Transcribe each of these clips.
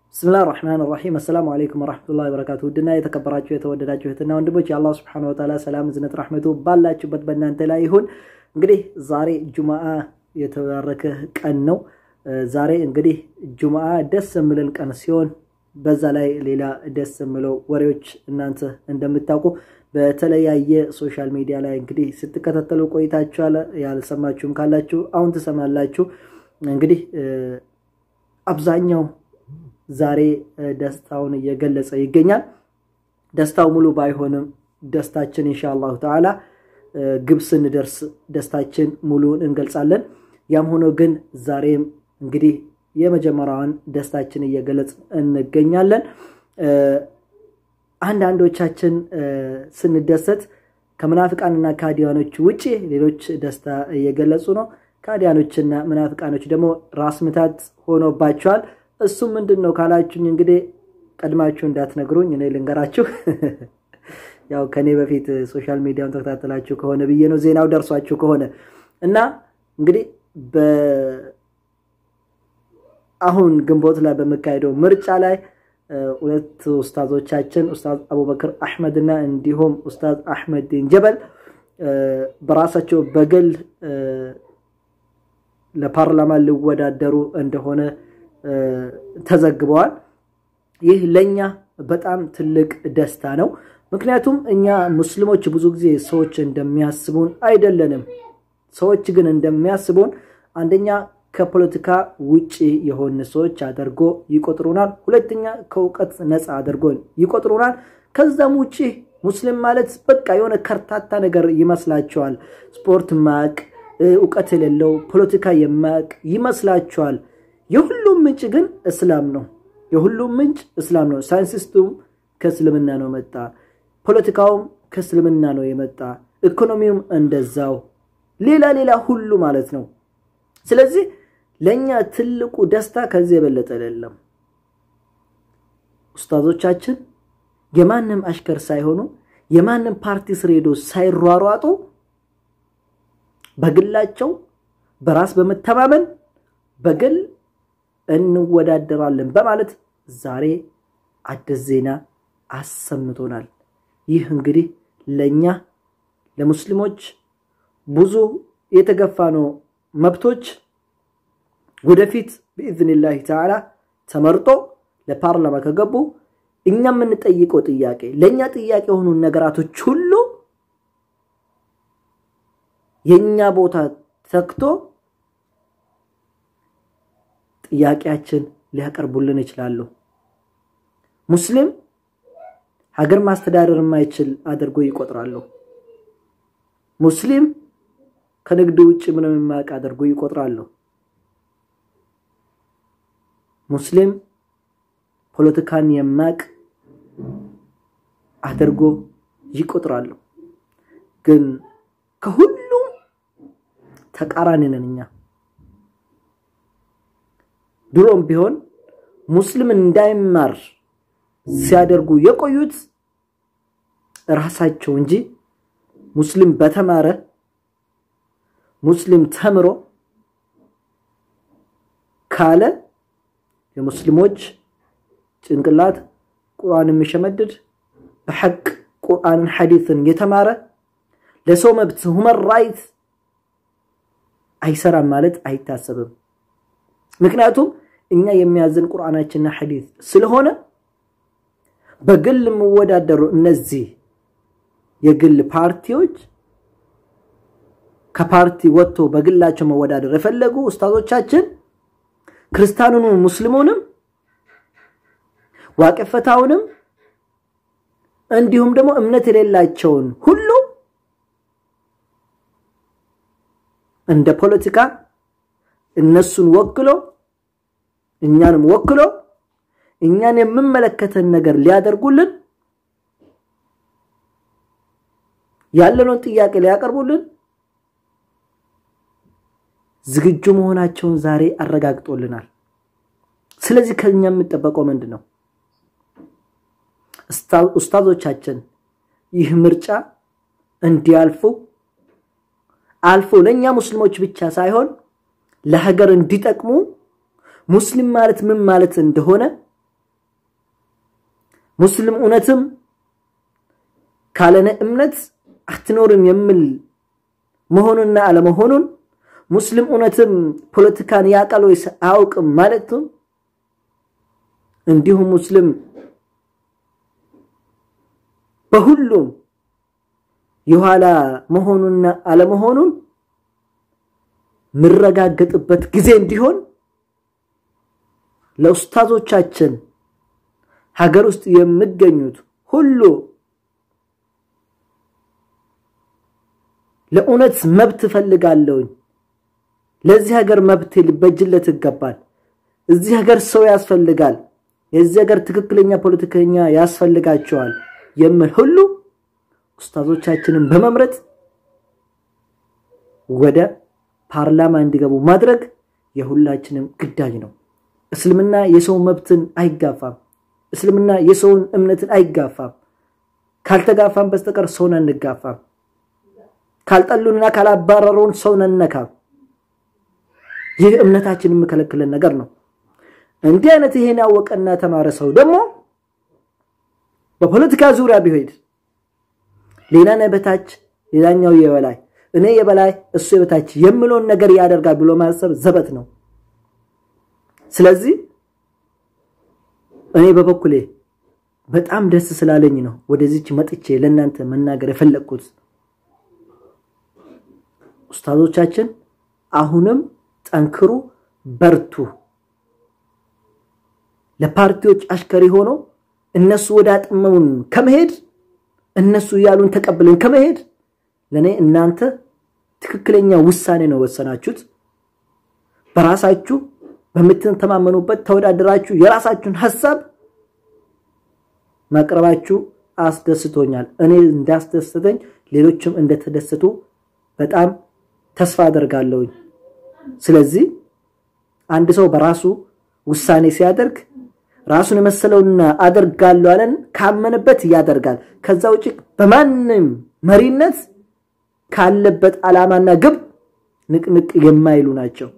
ብስምላህ ራሕማን ራሒም አሰላሙ አለይኩም ወረሕመቱላሂ ወበረካቱ። ውድና የተከበራችሁ የተወደዳችሁ እህትና ወንድሞች የአላህ ስብሐነሁ ወተዓላ ሰላም እዝነት ራሕመቱ ባላችሁበት በእናንተ ላይ ይሁን። እንግዲህ ዛሬ ጁምአ የተባረከ ቀን ነው። ዛሬ እንግዲህ ጁምአ ደስ የሚለን ቀን ሲሆን በዛ ላይ ሌላ ደስ የሚለው ወሬዎች እናንተ እንደምታውቁ በተለያየ ሶሻል ሚዲያ ላይ እንግዲህ ስትከታተሉ ቆይታችኋል። ያልሰማችሁም ካላችሁ አሁን ትሰማላችሁ። እንግዲህ አብዛኛው ዛሬ ደስታውን እየገለጸ ይገኛል። ደስታው ሙሉ ባይሆንም ደስታችን ኢንሻአላሁ ተዓላ ግብ ስንደርስ ደስታችን ሙሉን እንገልጻለን። ያም ሆኖ ግን ዛሬም እንግዲህ የመጀመሪያዋን ደስታችን እየገለጽ እንገኛለን። አንዳንዶቻችን ስንደሰት ከምናፍቃንና ከሃዲያኖች ውጭ ሌሎች ደስታ እየገለጹ ነው። ከሃዲያኖችና ምናፍቃኖች ደግሞ ራስ ምታት ሆኖባቸዋል። እሱም ምንድን ነው ካላችሁኝ እንግዲህ ቀድማችሁ እንዳትነግሩኝ እኔ ልንገራችሁ። ያው ከኔ በፊት ሶሻል ሚዲያውን ተከታተላችሁ ከሆነ ብዬ ነው ዜናው ደርሷችሁ ከሆነ እና እንግዲህ አሁን ግንቦት ላይ በሚካሄደው ምርጫ ላይ ሁለት ኡስታዞቻችን ኡስታዝ አቡበክር አሕመድ እና እንዲሁም ኡስታዝ አሕመድን ጀበል በራሳቸው በግል ለፓርላማ ሊወዳደሩ እንደሆነ ተዘግበዋል። ይህ ለእኛ በጣም ትልቅ ደስታ ነው። ምክንያቱም እኛ ሙስሊሞች ብዙ ጊዜ ሰዎች እንደሚያስቡን አይደለንም። ሰዎች ግን እንደሚያስቡን አንደኛ ከፖለቲካ ውጭ የሆን ሰዎች አድርጎ ይቆጥሩናል። ሁለተኛ ከእውቀት ነፃ አድርጎ ይቆጥሩናል። ከዛም ውጭ ሙስሊም ማለት በቃ የሆነ ከርታታ ነገር ይመስላቸዋል። ስፖርት ማቅ፣ እውቀት የሌለው ፖለቲካ የማቅ ይመስላቸዋል። የሁሉም ምንጭ ግን እስላም ነው። የሁሉም ምንጭ እስላም ነው። ሳይንቲስቱም ከእስልምና ነው መጣ። ፖለቲካውም ከእስልምና ነው የመጣ። ኢኮኖሚውም እንደዛው፣ ሌላ ሌላ ሁሉ ማለት ነው። ስለዚህ ለእኛ ትልቁ ደስታ ከዚህ የበለጠ አይደለም። ኡስታዞቻችን የማንም አሽከር ሳይሆኑ የማንም ፓርቲ ስር ሄዶ ሳይሯሯጡ በግላቸው በራስ በመተማመን በግል እንወዳደራለን በማለት ዛሬ አዲስ ዜና አሰምቶናል። ይህ እንግዲህ ለእኛ ለሙስሊሞች ብዙ የተገፋ ነው መብቶች ወደፊት ብኢዝኒላህ ተዓላ ተመርጦ ለፓርላማ ከገቡ እኛ የምንጠይቀው ጥያቄ ለእኛ ጥያቄ የሆኑ ነገራቶች ሁሉ የእኛ ቦታ ተክቶ ጥያቄያችን ሊያቀርቡልን ይችላሉ። ሙስሊም ሀገር ማስተዳደር የማይችል አድርጎ ይቆጥራሉ። ሙስሊም ከንግድ ውጭ ምንም የማያውቅ አድርጎ ይቆጥራሉ። ሙስሊም ፖለቲካን የማያውቅ አድርጎ ይቆጥራሉ። ግን ከሁሉም ተቃራኒ ነን እኛ። ድሮም ቢሆን ሙስሊም እንዳይማር ሲያደርጉ የቆዩት ራሳቸው እንጂ ሙስሊም በተማረ ሙስሊም ተምሮ ካለ የሙስሊሞች ጭንቅላት ቁርአን የሚሸመድድ በሐቅ ቁርአንን ሐዲትን የተማረ ለሰው መብት ሁመን ራይት አይሰራም ማለት አይታሰብም። ምክንያቱም እኛ የሚያዝን ቁርአናችንና ሐዲት ስለሆነ በግል የሚወዳደሩ እነዚህ የግል ፓርቲዎች ከፓርቲ ወጥቶ በግላቸው መወዳደር የፈለጉ ኡስታዞቻችን ክርስቲያኑንም ሙስሊሙንም ዋቅፈታውንም እንዲሁም ደግሞ እምነት የሌላቸውን ሁሉ እንደ ፖለቲካ እነሱን ወክሎ እኛንም ወክሎ እኛን የምመለከተን ነገር ሊያደርጉልን ያለነውን ጥያቄ ሊያቀርቡልን ዝግጁ መሆናቸውን ዛሬ አረጋግጦልናል። ስለዚህ ከኛ የምጠበቀው ምንድን ነው? ኡስታዞቻችን ይህ ምርጫ እንዲያልፉ አልፎ ለእኛ ሙስሊሞች ብቻ ሳይሆን ለሀገር እንዲጠቅሙ ሙስሊም ማለት ምን ማለት እንደሆነ ሙስሊም እውነትም ካለነ እምነት አትኖርም የሚል መሆኑንና አለመሆኑን ሙስሊም እውነትም ፖለቲካን ያውቃል ወይስ አያውቅም ማለቱም እንዲሁም ሙስሊም በሁሉም የኋላ መሆኑንና አለመሆኑን ምረጋገጥበት ጊዜ እንዲሆን ለኡስታዞቻችን ሀገር ውስጥ የሚገኙት ሁሉ ለእውነት መብት እፈልጋለሁኝ፣ ለዚህ ሀገር መብት ሊበጅለት ይገባል፣ እዚህ ሀገር ሰው ያስፈልጋል፣ የዚህ ሀገር ትክክለኛ ፖለቲከኛ ያስፈልጋቸዋል የሚል ሁሉ ኡስታዞቻችንን በመምረጥ ወደ ፓርላማ እንዲገቡ ማድረግ የሁላችንም ግዳጅ ነው። እስልምና የሰው መብትን አይጋፋም። እስልምና የሰውን እምነትን አይጋፋም። ካልተጋፋም በስተቀር ሰውን አንጋፋም። ካልጠሉንና ካላባረሩን ሰውን አንነካም። ይህ እምነታችን የሚከለክለን ነገር ነው። እንዲህ አይነት ይሄን ያወቀና ተማረ ሰው ደግሞ በፖለቲካ ዙሪያ ቢሄድ ሌላ በታች ሌላኛው የበላይ እኔ የበላይ እሱ የበታች የምለውን ነገር ያደርጋል ብሎ ማሰብ ዘበት ነው። ስለዚህ እኔ በበኩሌ በጣም ደስ ስላለኝ ነው ወደዚች መጥቼ ለእናንተ መናገር የፈለግኩት። ኡስታዞቻችን አሁንም ጠንክሩ፣ በርቱ። ለፓርቲዎች አሽከሪ ሆኖ እነሱ ወደ አጥመውን ከመሄድ እነሱ እያሉን ተቀብለን ከመሄድ ለእኔ እናንተ ትክክለኛ ውሳኔ ነው ወሰናችሁት። በራሳችሁ በምትተማመኑበት ተወዳደራችሁ የራሳችሁን ሀሳብ ማቅረባችሁ አስደስቶኛል። እኔ እንዳስደስተኝ ሌሎችም እንደተደሰቱ በጣም ተስፋ አደርጋለሁኝ። ስለዚህ አንድ ሰው በራሱ ውሳኔ ሲያደርግ ራሱን የመሰለውና አደርጋለሁ አለን ካመነበት ያደርጋል። ከዛ ውጭ በማንም መሪነት ካለበት ዓላማና ግብ ንቅንቅ የማይሉ ናቸው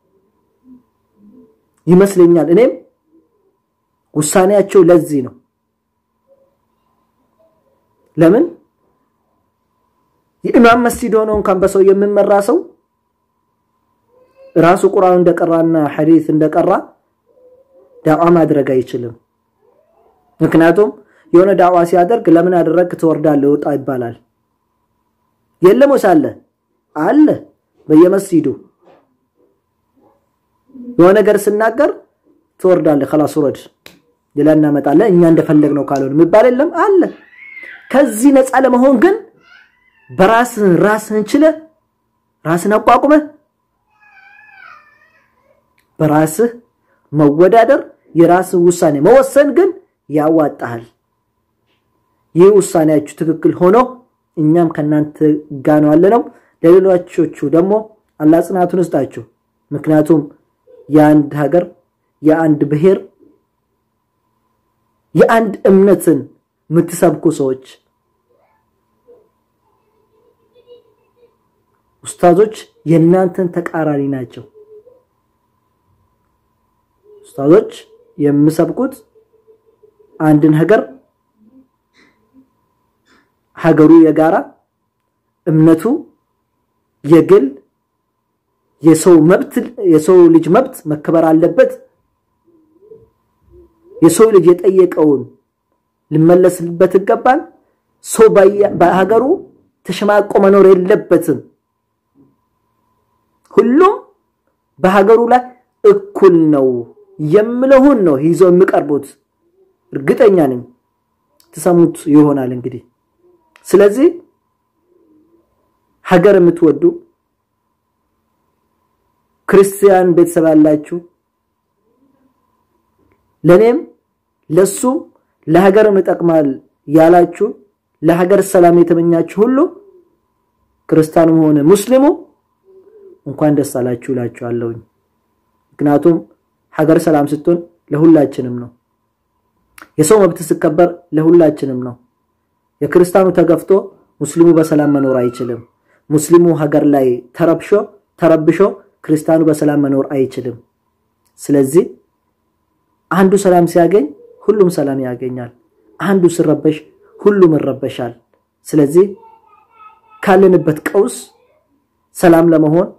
ይመስለኛል። እኔም ውሳኔያቸው ለዚህ ነው። ለምን የኢማም መስጂድ ሆኖ እንኳን በሰው የምመራ ሰው ራሱ ቁርአን እንደቀራና ሐዲስ እንደቀራ ዳዋ ማድረግ አይችልም። ምክንያቱም የሆነ ዳዋ ሲያደርግ ለምን አደረግ ትወርዳለህ ውጣ ይባላል። የለም ወይስ አለ? አለ። በየመስጂዱ የሆነ ነገር ስናገር ትወርዳለህ፣ خلاص ውረድ፣ ሌላ እናመጣለን እኛ እንደፈለግነው ካልሆነ የሚባል የለም አለ። ከዚህ ነፃ ለመሆን ግን በራስህ ራስህን ችለህ ራስን አቋቁመህ በራስህ መወዳደር የራስህ ውሳኔ መወሰን ግን ያዋጣሃል። ይህ ውሳኔያችሁ ትክክል ሆኖ እኛም ከእናንተ ጋር ነው ያለነው። ለሌሎቹ ደግሞ አላህ ጽናቱን ይስጣችሁ። ምክንያቱም የአንድ ሀገር የአንድ ብሔር የአንድ እምነትን የምትሰብኩ ሰዎች ኡስታዞች የእናንተን ተቃራኒ ናቸው። ኡስታዞች የሚሰብኩት አንድን ሀገር ሀገሩ የጋራ እምነቱ የግል የሰው መብት የሰው ልጅ መብት መከበር አለበት። የሰው ልጅ የጠየቀውን ሊመለስበት ይገባል። ሰው በሀገሩ ተሸማቆ መኖር የለበትም። ሁሉም በሀገሩ ላይ እኩል ነው የምለውን ነው ይዘው የሚቀርቡት። እርግጠኛ ነኝ ትሰሙት ይሆናል እንግዲህ። ስለዚህ ሀገር የምትወዱ ክርስቲያን ቤተሰብ ያላችሁ ለኔም ለሱም ለሀገርም ይጠቅማል ያላችሁ ለሀገር ሰላም የተመኛችሁ ሁሉ ክርስቲያኑም ሆነ ሙስሊሙ እንኳን ደስ አላችሁ እላችኋለሁኝ። ምክንያቱም ሀገር ሰላም ስትሆን ለሁላችንም ነው። የሰው መብት ሲከበር ለሁላችንም ነው። የክርስቲያኑ ተገፍቶ ሙስሊሙ በሰላም መኖር አይችልም። ሙስሊሙ ሀገር ላይ ተረብሾ ተረብሾ ክርስቲያኑ በሰላም መኖር አይችልም። ስለዚህ አንዱ ሰላም ሲያገኝ ሁሉም ሰላም ያገኛል። አንዱ ሲረበሽ ሁሉም ይረበሻል። ስለዚህ ካለንበት ቀውስ ሰላም ለመሆን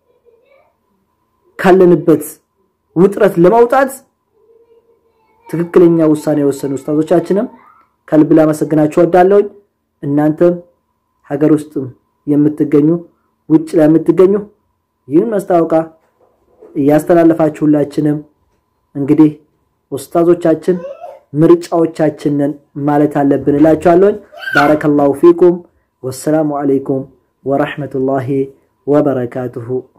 ካለንበት ውጥረት ለማውጣት ትክክለኛ ውሳኔ የወሰኑ ኡስታዞቻችንም ከልብ ላመሰግናችሁ እወዳለሁ። እናንተም ሀገር ውስጥም የምትገኙ ውጭ ላይ የምትገኙ ይህን ማስታወቂያ እያስተላለፋችሁ ሁላችንም እንግዲህ ኡስታዞቻችን ምርጫዎቻችንን ማለት አለብን እላችኋለሁ። ባረከላሁ ፊኩም ወሰላሙ አለይኩም ወረሕመቱላሂ ወበረካቱሁ።